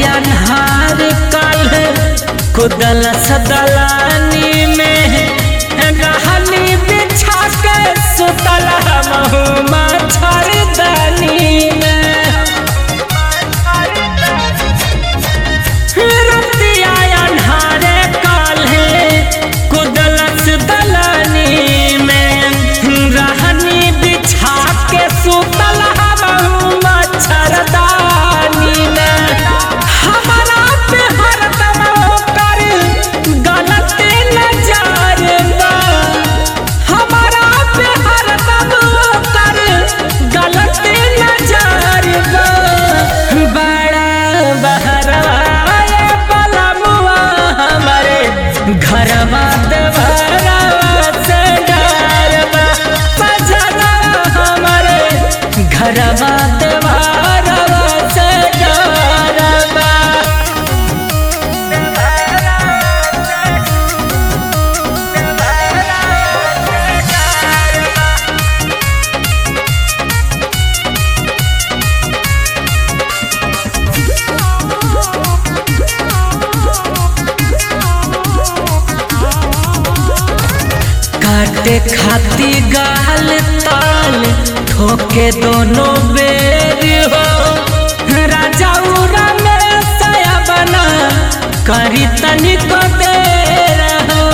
अन्हार काल कुदल सदलानी में रहनी बिछा के सुतल हमहू मच्छरदानी में रतिया अन्हारे काल्हे कुदलस दलानी में रहनी बिछा के सुतल हमहू मच्छरदानी में हमारा पे हरदम ओकर गलत नजर बा हमारा पे हरदम ओकर गलत नजर बा बड़ा बहरवाए पलमुआ हमारे घरवा देवरवा से डरवा बजना हमारे घरवा देवरवा से डरवा काटे खाती गाल ताल ठोके दोनों बेर हो राजा उरा में सया बना करी तनिक देर हो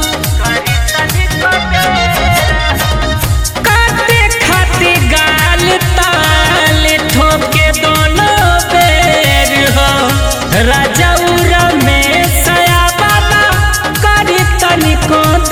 काटे खाती गाल ताल ठोके दोनों बेर हो राजा उरा में सया बना करी तनिको